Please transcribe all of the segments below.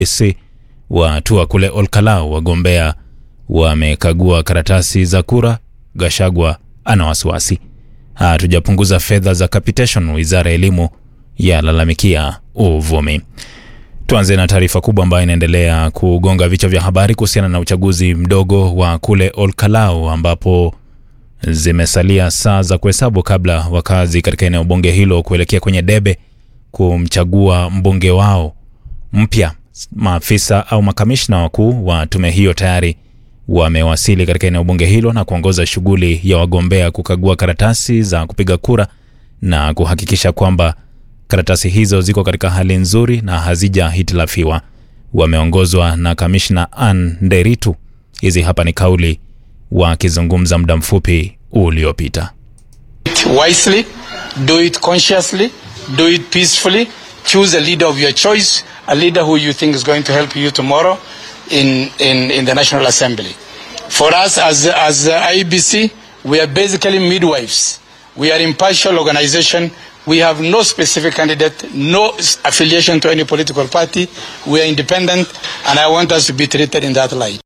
IEBC watua kule Olkalau, wagombea wamekagua karatasi za kura. Gashagwa ana wasiwasi. Hatujapunguza fedha za capitation, wizara ya elimu yalalamikia uvumi. Tuanze na taarifa kubwa ambayo inaendelea kugonga vichwa vya habari kuhusiana na uchaguzi mdogo wa kule Olkalau ambapo zimesalia saa za kuhesabu kabla wakazi katika eneo bunge hilo kuelekea kwenye debe kumchagua mbunge wao mpya. Maafisa au makamishna wakuu wa tume hiyo tayari wamewasili katika eneo bunge hilo na kuongoza shughuli ya wagombea kukagua karatasi za kupiga kura na kuhakikisha kwamba karatasi hizo ziko katika hali nzuri na hazijahitilafiwa. Wameongozwa na kamishna Ann Nderitu. Hizi hapa ni kauli wakizungumza muda mfupi uliopita. wisely, do it consciously, do it peacefully. Choose a leader of your choice, a leader who you think is going to help you tomorrow in, in, in the National Assembly. For us as, as uh, IBC, we are basically midwives. We are impartial organization. We have no specific candidate, no s- affiliation to any political party. We are independent, and I want us to be treated in that light.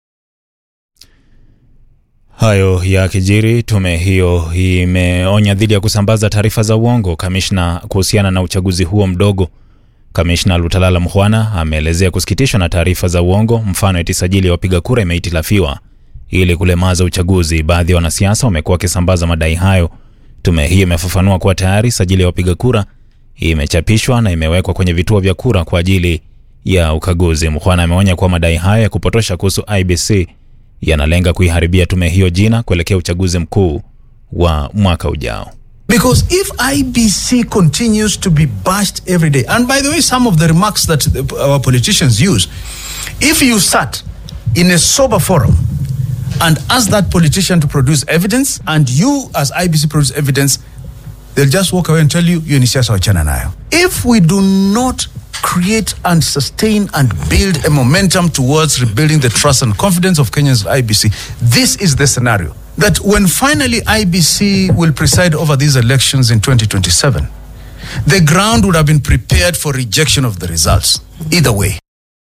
Hayo ya kijiri, tume hiyo imeonya dhidi ya kusambaza taarifa za uongo. Kamishna kuhusiana na uchaguzi huo mdogo, kamishna Lutalala Mhwana ameelezea kusikitishwa na taarifa za uongo, mfano eti sajili ya wapiga kura imehitilafiwa ili kulemaza uchaguzi. Baadhi ya wanasiasa wamekuwa wakisambaza madai hayo. Tume hii imefafanua kuwa tayari sajili ya wapiga kura imechapishwa na imewekwa kwenye vituo vya kura kwa ajili ya ukaguzi. Mhwana ameonya kuwa madai hayo ya kupotosha kuhusu IBC yanalenga kuiharibia tume hiyo jina kuelekea uchaguzi mkuu wa mwaka ujao. Because if IBC continues to be bashed every day, and by the way, some of the remarks that the, our politicians use, if you sat in a sober forum and ask that politician to produce evidence, and you as IBC produce evidence, they'll just walk away and tell you, you ni siasa wachana nayo. If we do not create and sustain and build a momentum towards rebuilding the trust and confidence of Kenyans in IBC, this is the scenario that when finally IBC will preside over these elections in 2027, the ground would have been prepared for rejection of the results. Either way.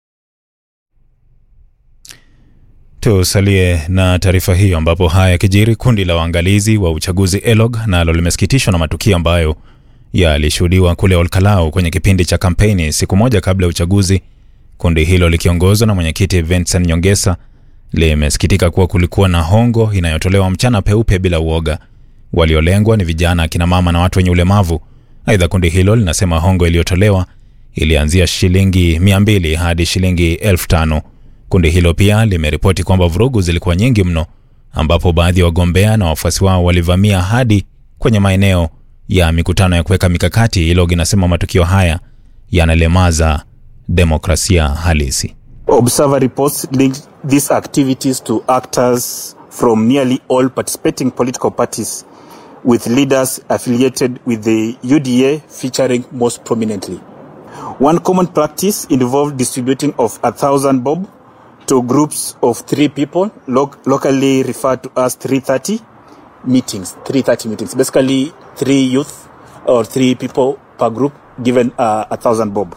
Tusalie na taarifa hiyo ambapo haya yakijiri, kundi la waangalizi wa uchaguzi ELOG nalo limesikitishwa na matukio ambayo yalishuhudiwa kule Olkalau kwenye kipindi cha kampeni siku moja kabla ya uchaguzi. Kundi hilo likiongozwa na mwenyekiti Vincent Nyongesa limesikitika kuwa kulikuwa na hongo inayotolewa mchana peupe bila uoga. Waliolengwa ni vijana, akina mama na watu wenye ulemavu. Aidha, kundi hilo linasema hongo iliyotolewa ilianzia shilingi 200 hadi shilingi 5000. Kundi hilo pia limeripoti kwamba vurugu zilikuwa nyingi mno, ambapo baadhi ya wagombea na wafuasi wao walivamia hadi kwenye maeneo ya mikutano ya kuweka mikakati. ILOG inasema matukio haya yanalemaza demokrasia halisi. Observer reports linked these activities to actors from nearly all participating political parties, with leaders affiliated with the UDA featuring most prominently. One common practice involved distributing of a thousand bob to groups of three people, lo- locally referred to as 330 meetings. 330 meetings, basically three youth or three people per group given uh, a thousand bob.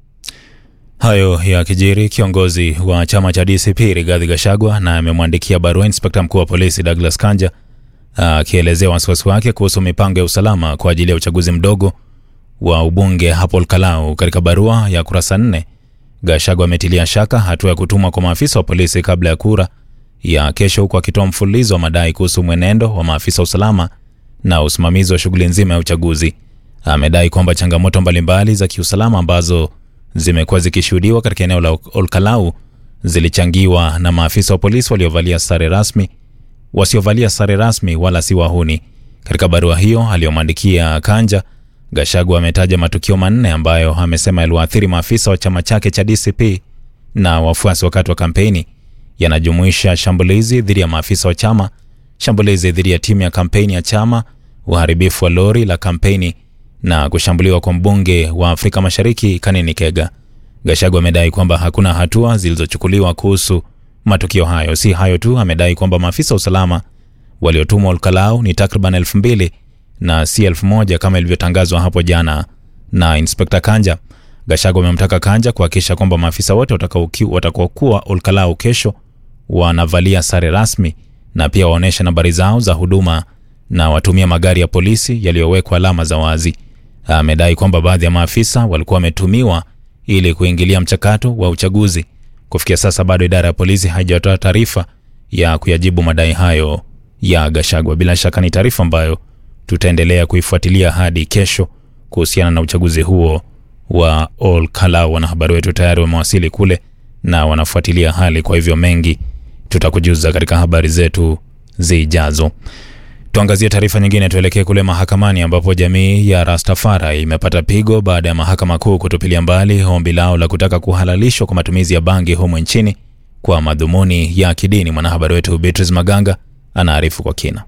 Hayo ya kijiri, kiongozi wa chama cha DCP Rigathi Gachagua na amemwandikia barua inspekta mkuu wa polisi Douglas Kanja akielezea wasiwasi wake kuhusu mipango ya usalama kwa ajili ya uchaguzi mdogo wa ubunge hapo Olkalau. Katika barua ya kurasa nne, Gachagua ametilia shaka hatua ya kutumwa kwa maafisa wa polisi kabla ya kura ya kesho, huku akitoa mfululizo wa madai kuhusu mwenendo wa maafisa wa usalama na usimamizi wa shughuli nzima ya uchaguzi. Amedai kwamba changamoto mbalimbali za kiusalama ambazo zimekuwa zikishuhudiwa katika eneo la Olkalau zilichangiwa na maafisa wa polisi waliovalia sare rasmi wasiovalia sare rasmi wala si wahuni. Katika barua hiyo aliyomwandikia Kanja, Gachagua ametaja matukio manne ambayo amesema yaliwaathiri maafisa wa chama chake cha DCP na wafuasi wakati wa kampeni. Yanajumuisha shambulizi dhidi ya maafisa wa chama, shambulizi dhidi ya timu ya kampeni ya chama, uharibifu wa lori la kampeni na kushambuliwa kwa mbunge wa Afrika Mashariki Kanini Kega. Gachagua amedai kwamba hakuna hatua zilizochukuliwa kuhusu matukio hayo. Si hayo tu, amedai kwamba maafisa wa usalama waliotumwa Olkalau ni takriban elfu mbili na si elfu moja kama ilivyotangazwa hapo jana na Inspekta Kanja. Gachagua amemtaka Kanja kuhakikisha kwamba maafisa wote watakaokuwa Olkalau kesho wanavalia sare rasmi na pia waonyeshe nambari zao za huduma na watumia magari ya polisi yaliyowekwa alama za wazi. Amedai kwamba baadhi ya maafisa walikuwa wametumiwa ili kuingilia mchakato wa uchaguzi. Kufikia sasa bado idara ya polisi haijatoa taarifa ya kuyajibu madai hayo ya Gachagua. Bila shaka ni taarifa ambayo tutaendelea kuifuatilia hadi kesho kuhusiana na uchaguzi huo wa Ol Kalou. Wanahabari wetu tayari wamewasili kule na wanafuatilia hali, kwa hivyo mengi tutakujuza katika habari zetu zijazo. Tuangazie taarifa nyingine, tuelekee kule mahakamani ambapo jamii ya Rastafari imepata pigo baada ya mahakama kuu kutupilia mbali ombi lao la kutaka kuhalalishwa kwa matumizi ya bangi humu nchini kwa madhumuni ya kidini. Mwanahabari wetu Beatrice Maganga anaarifu kwa kina.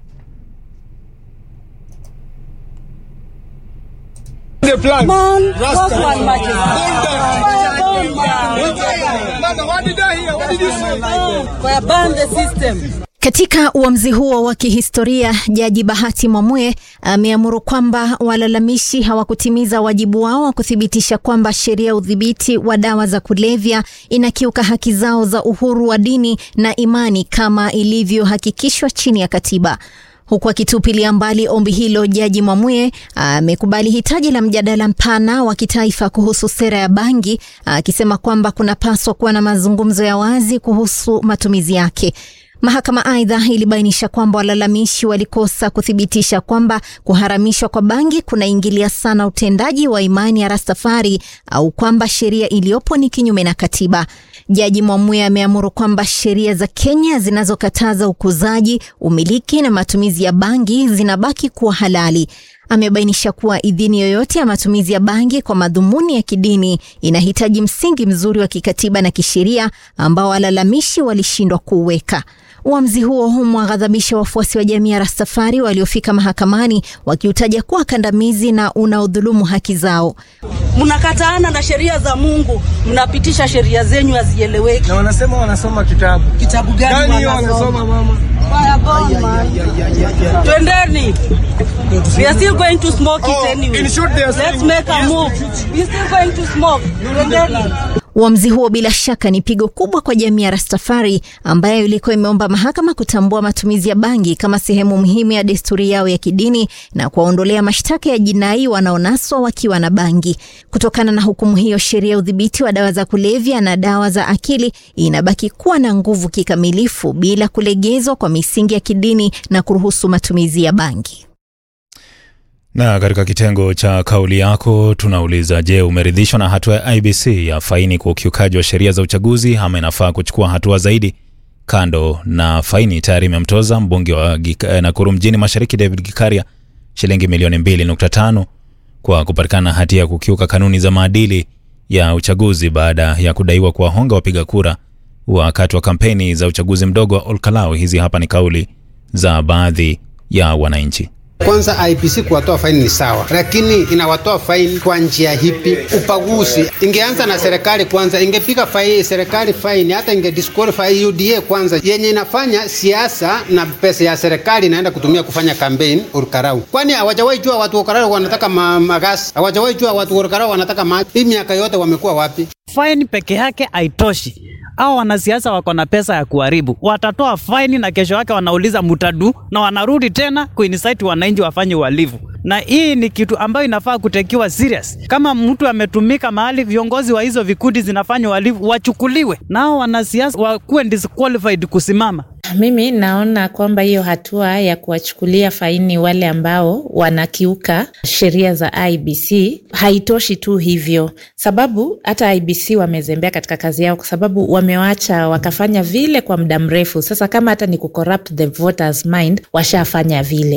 Katika uamuzi huo wa kihistoria, Jaji Bahati Mwamue ameamuru kwamba walalamishi hawakutimiza wajibu wao wa kuthibitisha kwamba sheria ya udhibiti wa dawa za kulevya inakiuka haki zao za uhuru wa dini na imani kama ilivyohakikishwa chini ya katiba. Huku akitupilia mbali ombi hilo, Jaji Mwamue amekubali hitaji la mjadala mpana wa kitaifa kuhusu sera ya bangi, akisema kwamba kunapaswa kuwa na mazungumzo ya wazi kuhusu matumizi yake. Mahakama aidha ilibainisha kwamba walalamishi walikosa kuthibitisha kwamba kuharamishwa kwa bangi kunaingilia sana utendaji wa imani ya Rastafari au kwamba sheria iliyopo ni kinyume na katiba. Jaji Mwamue ameamuru kwamba sheria za Kenya zinazokataza ukuzaji, umiliki na matumizi ya bangi zinabaki kuwa halali. Amebainisha kuwa idhini yoyote ya matumizi ya bangi kwa madhumuni ya kidini inahitaji msingi mzuri wa kikatiba na kisheria ambao walalamishi walishindwa kuuweka. Uamuzi huo umewaghadhabisha wafuasi wa jamii ya Rastafari waliofika mahakamani wakiutaja kuwa kandamizi na unaodhulumu haki zao. Mnakataana na sheria za Mungu, mnapitisha sheria zenyu hazieleweki. Na wanasema wanasoma kitabu. Kitabu gani Gani wanasoma mama? Twendeni. We are still going to smoke Oh, it anyway. in short, they are Let's saying- make a Yes. move. We are still going to smoke. Twendeni. Uamuzi huo bila shaka ni pigo kubwa kwa jamii ya Rastafari ambayo ilikuwa imeomba mahakama kutambua matumizi ya bangi kama sehemu muhimu ya desturi yao ya kidini na kuwaondolea mashtaka ya jinai wanaonaswa wakiwa na bangi. Kutokana na hukumu hiyo, sheria ya udhibiti wa dawa za kulevya na dawa za akili inabaki kuwa na nguvu kikamilifu bila kulegezwa kwa misingi ya kidini na kuruhusu matumizi ya bangi. Na katika kitengo cha kauli yako tunauliza, je, umeridhishwa na hatua ya IBC ya faini kwa ukiukaji wa sheria za uchaguzi ama inafaa kuchukua hatua zaidi? Kando na faini, tayari imemtoza mbunge wa Gika- Nakuru mjini Mashariki David Gikaria shilingi milioni 2.5 kwa kupatikana na hatia ya kukiuka kanuni za maadili ya uchaguzi baada ya kudaiwa kuwahonga wapiga kura wakati wa kampeni za uchaguzi mdogo wa Olkalau. Hizi hapa ni kauli za baadhi ya wananchi. Kwanza IPC kuwatoa faini ni sawa, lakini inawatoa faini kwa njia hipi? Upaguzi ingeanza na serikali kwanza, ingepiga faini serikali faini, hata inge disqualify UDA kwanza, yenye inafanya siasa na pesa ya serikali inaenda kutumia kufanya campaign Olkalau. Kwani hawajawahi jua watu wa Olkalau wanataka ma magasi? Hawajawahi jua watu wa Olkalau wanataka maji? Hii miaka yote wamekuwa wapi? faini peke yake haitoshi. Au wanasiasa wako na pesa ya kuharibu, watatoa faini na kesho yake wanauliza mutadu, na wanarudi tena kuincite wananchi wafanye uhalifu. Na hii ni kitu ambayo inafaa kutekiwa serious. Kama mtu ametumika mahali, viongozi wa hizo vikundi zinafanya uhalifu wachukuliwe, nao wanasiasa wakuwe disqualified kusimama. Mimi naona kwamba hiyo hatua ya kuwachukulia faini wale ambao wanakiuka sheria za IBC haitoshi tu hivyo, sababu hata IBC wamezembea katika kazi yao, kwa sababu wamewacha wakafanya vile kwa muda mrefu. Sasa kama hata ni kucorrupt the voters mind, washafanya vile.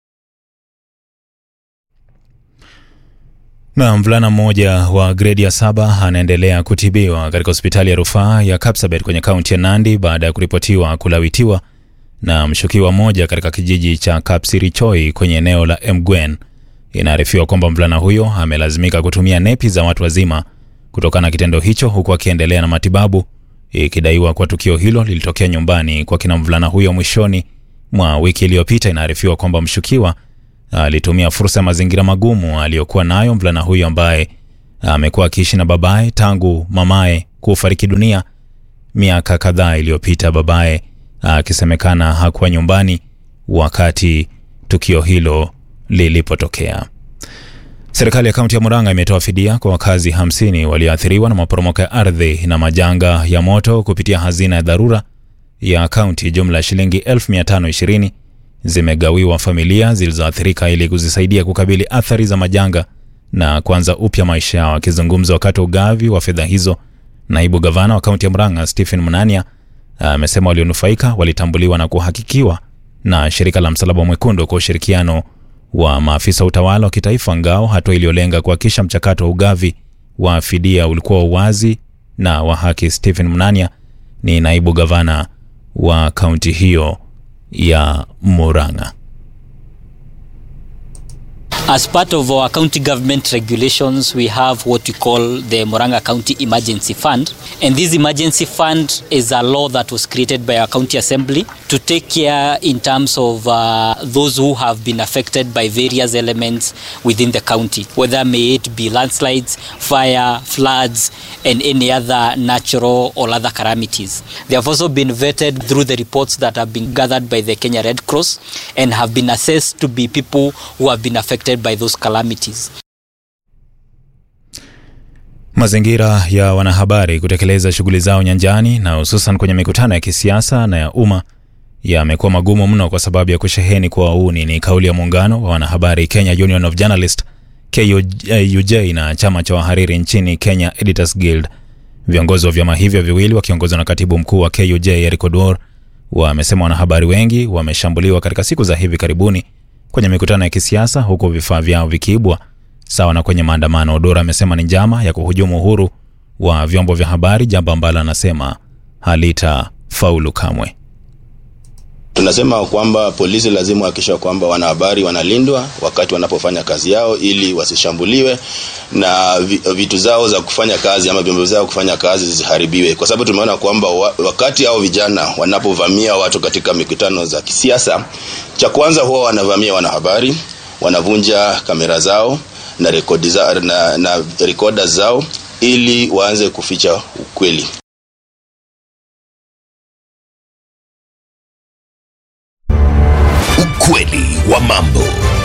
Na mvulana mmoja wa gredi ya saba anaendelea kutibiwa katika hospitali ya rufaa ya Kapsabet kwenye kaunti ya Nandi baada ya kuripotiwa kulawitiwa na mshukiwa mmoja katika kijiji cha Kapsirichoi kwenye eneo la Emgwen. Inaarifiwa kwamba mvulana huyo amelazimika kutumia nepi za watu wazima kutokana na kitendo hicho, huku akiendelea na matibabu, ikidaiwa kwa tukio hilo lilitokea nyumbani kwa kina mvulana huyo mwishoni mwa wiki iliyopita. Inaarifiwa kwamba mshukiwa alitumia fursa ya mazingira magumu aliyokuwa nayo mvulana huyo ambaye amekuwa akiishi na babaye tangu mamaye kufariki dunia miaka kadhaa iliyopita, babaye akisemekana hakuwa nyumbani wakati tukio hilo lilipotokea. Serikali ya kaunti ya Murang'a imetoa fidia kwa wakazi 50 walioathiriwa na maporomoko ya ardhi na majanga ya moto kupitia hazina ya dharura ya kaunti. Jumla ya shilingi 1520 zimegawiwa familia zilizoathirika ili kuzisaidia kukabili athari za majanga na kuanza upya maisha yao. Akizungumza wakati wa ugavi wa fedha hizo, naibu gavana wa kaunti ya Murang'a Stephen Munania amesema walionufaika walitambuliwa na kuhakikiwa na shirika la Msalaba Mwekundu kwa ushirikiano wa maafisa wa utawala wa kitaifa, ngao hatua iliyolenga kuhakikisha mchakato wa ugavi wa fidia ulikuwa wazi na wa haki. Stephen Munania ni naibu gavana wa kaunti hiyo ya Murang'a. As part of our county government regulations, we have what we call the Moranga County Emergency Fund. And this emergency fund is a law that was created by our county assembly to take care in terms of uh, those who have been affected by various elements within the county, whether may it be landslides, fire, floods, and any other natural or other calamities. They have also been vetted through the reports that have been gathered by the Kenya Red Cross and have been assessed to be people who have been affected by those calamities. Mazingira ya wanahabari kutekeleza shughuli zao nyanjani na hususan kwenye mikutano ya kisiasa na ya umma yamekuwa magumu mno kwa sababu ya kusheheni kwa wauni. Ni kauli ya muungano wa wanahabari Kenya Union of Journalists KUJ na chama cha wahariri nchini Kenya Editors Guild. Viongozi wa vyama hivyo viwili wakiongozwa na katibu mkuu wa KUJ Eric Oduor wamesema wanahabari wengi wameshambuliwa katika siku za hivi karibuni kwenye mikutano ya kisiasa huku vifaa vyao vikiibwa sawa na kwenye maandamano. Odora amesema ni njama ya kuhujumu uhuru wa vyombo vya habari, jambo ambalo anasema halitafaulu kamwe. Tunasema kwamba polisi lazima wahakikisha kwamba wanahabari wanalindwa wakati wanapofanya kazi yao, ili wasishambuliwe na vitu zao za kufanya kazi ama vyombo zao kufanya kazi zisiharibiwe, kwa sababu tumeona kwamba wakati hao vijana wanapovamia watu katika mikutano za kisiasa, cha kwanza huwa wanavamia wanahabari, wanavunja kamera zao na rekodi za, na, na rekoda zao ili waanze kuficha ukweli. Ukweli wa mambo.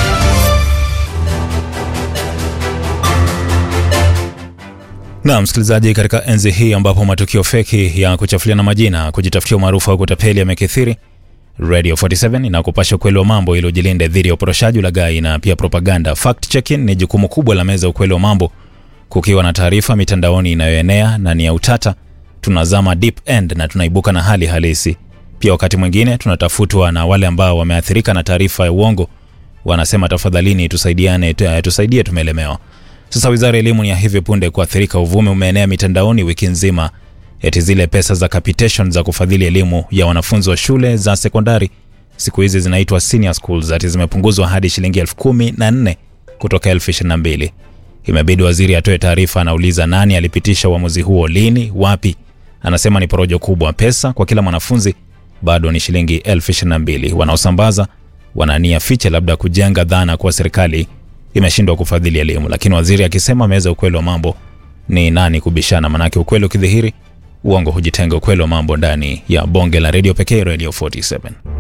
Na msikilizaji, katika enzi hii ambapo matukio feki ya kuchafuliana majina, kujitafutia umaarufu au kutapeli yamekithiri, Radio 47 inakupasha ukweli wa mambo ili ujilinde dhidi ya uporoshaji, ulaghai na pia propaganda. Fact checking ni jukumu kubwa la meza ukweli wa mambo. Kukiwa na taarifa mitandaoni inayoenea na ni ya utata, tunazama deep end na tunaibuka na hali halisi. Pia wakati mwingine tunatafutwa na wale ambao wameathirika na taarifa ya uongo, wanasema tafadhalini, tusaidiane, tusaidie, tumelemewa. Sasa wizara ya elimu ni ya hivi punde kuathirika. Uvumi umeenea mitandaoni wiki nzima eti zile pesa za capitation za kufadhili elimu ya wanafunzi wa shule za sekondari siku hizi zinaitwa senior schools ati zimepunguzwa hadi shilingi elfu kumi na nne kutoka elfu ishirini na mbili. Imebidi waziri atoe taarifa. Anauliza nani alipitisha uamuzi huo, lini, wapi? Anasema ni porojo kubwa. Pesa kwa kila mwanafunzi bado ni shilingi elfu ishirini na mbili. Wanaosambaza wanania fiche, labda kujenga dhana kuwa serikali imeshindwa kufadhili elimu, lakini waziri akisema meza ukweli wa mambo ni nani kubishana? Manake ukweli ukidhihiri uongo hujitenga. Ukweli wa mambo ndani ya bonge la redio pekee, Radio 47.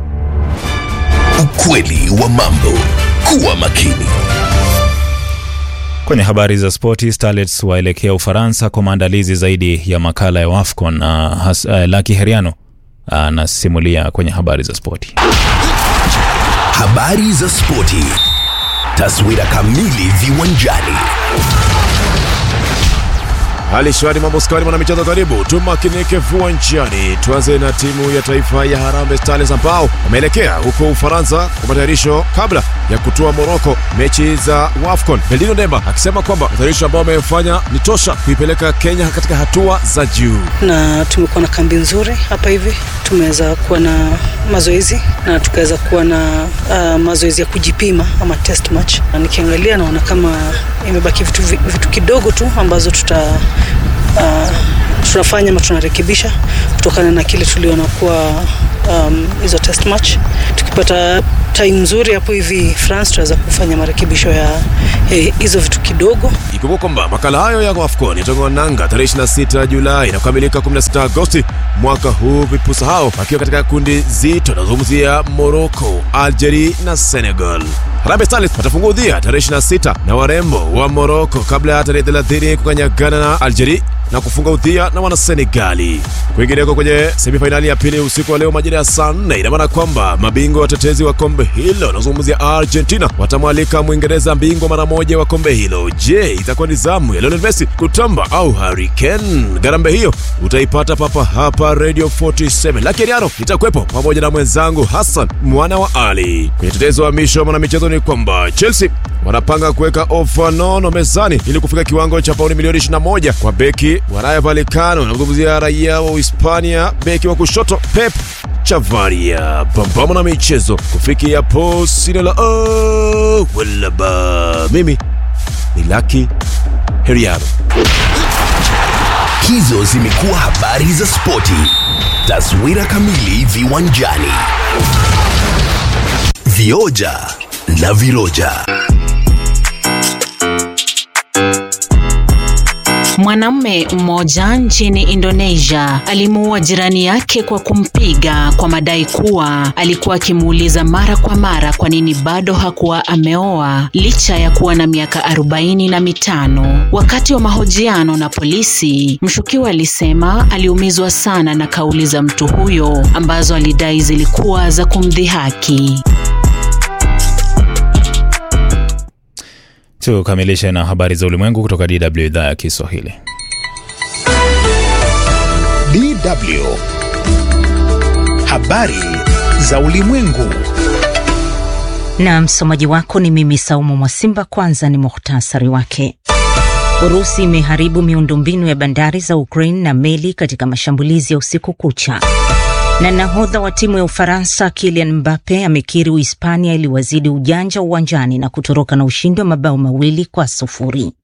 Ukweli wa mambo. Kuwa makini. Kwenye habari za spoti, Starlets waelekea Ufaransa kwa maandalizi zaidi ya makala ya AFCON na uh, uh, Laki Heriano anasimulia uh, kwenye habari za spoti. Habari za spoti, taswira kamili viwanjani. Hali shwari, mambo skari, mwana michezo, karibu tumakinike viwanjani. Tuanze na timu ya taifa ya Harambee Stars ambao wameelekea huko Ufaransa kwa matayarisho kabla ya kutua Moroko mechi za WAFCON. Beldino Demba akisema kwamba matayarisho ambao wamefanya ni tosha kuipeleka Kenya katika hatua za juu, na tumekuwa na kambi nzuri hapa hivi, tumeweza kuwa na mazoezi na tukaweza kuwa na uh, mazoezi ya kujipima ama test match. Na nikiangalia naona kama imebaki vitu, vitu kidogo tu ambazo tuta uh, tunafanya ama tunarekebisha kutokana na kile tuliona kuwa um, hizo test match. Tukipata time nzuri hapo hivi France tutaweza kufanya marekebisho ya eh, hizo vitu kidogo. Ikumbuka kwamba makala hayo ya AFCON yatangwa nanga tarehe 26 Julai na kukamilika 16 Agosti mwaka huu, vipusa hao wakiwa katika kundi zito nazungumzia Morocco, Algeria na Senegal. Harambee Stars watafungua udhia tarehe 26 na warembo wa Morocco kabla ya tarehe 30 kukanyagana na Algeria na kufunga udhia na wana Senegali. Kwingineko kwenye semifainali ya pili usiku wa leo majira ya saa nne, ina maana kwamba mabingwa watetezi wa kombe hilo wanazungumzia Argentina watamwalika Mwingereza bingwa mara moja wa kombe hilo. Je, itakuwa ni zamu ya Lionel Messi kutamba au Harry Kane? Garambe hiyo utaipata papa hapa Radio 47. Lakini Ariano itakuwepo pamoja na mwenzangu Hassan mwana wa Ali. Kwenye tetezo wa misho mwana michezo ni kwamba Chelsea wanapanga kuweka ofa nono mezani ili kufika kiwango cha pauni milioni 21 kwa beki wa Rayo Vallecano. Namzungumzia raia wa Hispania, beki wa kushoto Pep Chavaria. Pambana na michezo kufikia hapo, sina la oh, wala ba. Mimi ni Lucky Heriano. Hizo zimekuwa habari za spoti. Taswira kamili viwanjani. Vioja na viroja. Mwanamume mmoja nchini Indonesia alimuua jirani yake kwa kumpiga kwa madai kuwa alikuwa akimuuliza mara kwa mara kwa nini bado hakuwa ameoa licha ya kuwa na miaka arobaini na mitano. Wakati wa mahojiano na polisi, mshukiwa alisema aliumizwa sana na kauli za mtu huyo ambazo alidai zilikuwa za kumdhihaki. Tukamilishe na habari za ulimwengu kutoka DW idhaa ya Kiswahili. DW habari za ulimwengu. Na msomaji wako ni mimi Saumu Mwasimba. Kwanza ni muhtasari wake. Urusi imeharibu miundombinu ya bandari za Ukraine na meli katika mashambulizi ya usiku kucha. Na nahodha wa timu ya Ufaransa Kylian Mbappe amekiri Uhispania iliwazidi ujanja uwanjani na kutoroka na ushindi wa mabao mawili kwa sufuri.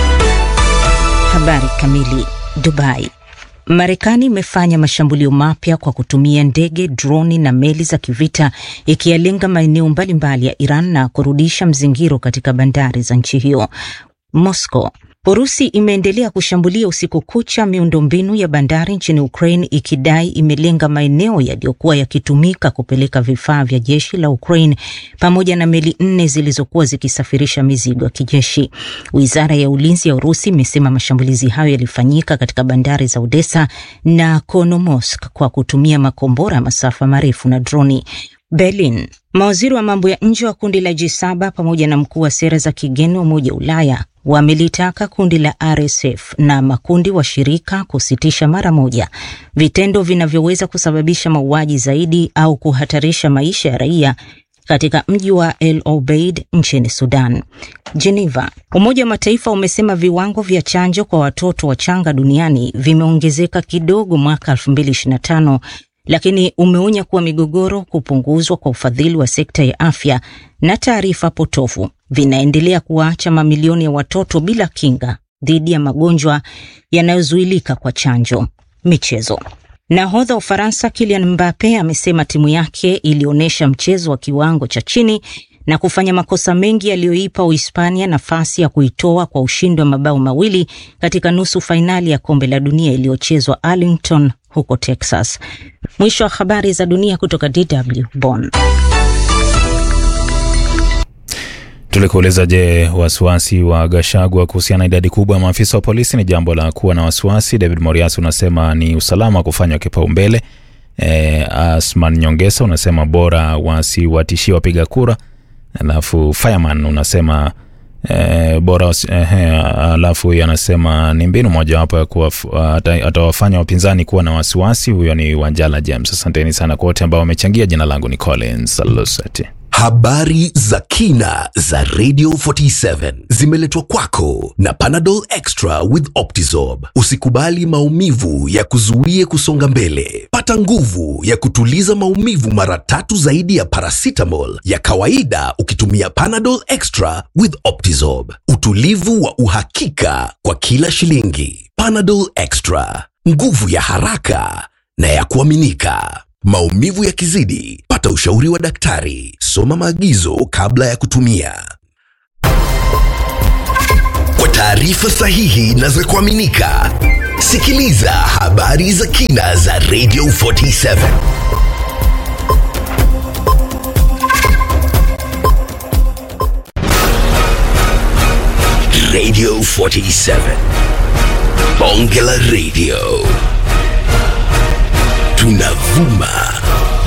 Habari kamili. Dubai. Marekani imefanya mashambulio mapya kwa kutumia ndege, droni na meli za kivita ikiyalenga maeneo mbalimbali ya Iran na kurudisha mzingiro katika bandari za nchi hiyo. Moscow. Urusi imeendelea kushambulia usiku kucha miundombinu ya bandari nchini Ukraine ikidai imelenga maeneo yaliyokuwa yakitumika kupeleka vifaa vya jeshi la Ukraine pamoja na meli nne zilizokuwa zikisafirisha mizigo ya kijeshi. Wizara ya ulinzi ya Urusi imesema mashambulizi hayo yalifanyika katika bandari za Odessa na Konomosk kwa kutumia makombora ya masafa marefu na droni. Berlin. Mawaziri wa mambo ya nje wa kundi la G7 pamoja na mkuu wa sera za kigeni wa Umoja wa Ulaya wamelitaka kundi la RSF na makundi washirika kusitisha mara moja vitendo vinavyoweza kusababisha mauaji zaidi au kuhatarisha maisha ya raia katika mji wa El Obeid nchini Sudan. Geneva. Umoja wa Mataifa umesema viwango vya chanjo kwa watoto wachanga duniani vimeongezeka kidogo mwaka 2025 lakini umeonya kuwa migogoro, kupunguzwa kwa ufadhili wa sekta ya afya na taarifa potofu vinaendelea kuwaacha mamilioni ya watoto bila kinga dhidi ya magonjwa yanayozuilika kwa chanjo. Michezo. Nahodha wa Ufaransa Kylian Mbappe amesema timu yake ilionyesha mchezo wa kiwango cha chini na kufanya makosa mengi yaliyoipa Uhispania nafasi ya kuitoa kwa ushindi wa mabao mawili katika nusu fainali ya kombe la dunia iliyochezwa Arlington huko Texas. Mwisho wa habari za dunia kutoka DW Bonn. Tulikuuliza, je, wasiwasi wa Gashagwa kuhusiana na idadi kubwa ya maafisa wa polisi ni jambo la kuwa na wasiwasi? David Morias unasema ni usalama wa kufanywa kipaumbele. E, Asman Nyongesa unasema bora wasiwatishie wapiga kura. Alafu Fireman unasema e, bora wasi, e, alafu anasema ni mbinu mojawapo ya atawafanya wapinzani kuwa na wasiwasi. Huyo ni Wanjala James. Asanteni sana kwa wote ambao wamechangia. Jina langu ni Collins Lusati. Habari za kina za Radio 47 zimeletwa kwako na Panadol Extra with Optizorb. Usikubali maumivu ya kuzuie kusonga mbele. Pata nguvu ya kutuliza maumivu mara tatu zaidi ya paracetamol ya kawaida ukitumia Panadol Extra with Optizorb. Utulivu wa uhakika kwa kila shilingi. Panadol Extra, nguvu ya haraka na ya kuaminika. Maumivu yakizidi, pata ushauri wa daktari. Soma maagizo kabla ya kutumia. Kwa taarifa sahihi na za kuaminika, sikiliza habari za kina za Radio 47. Radio 47. Bonge la Radio. Tunavuma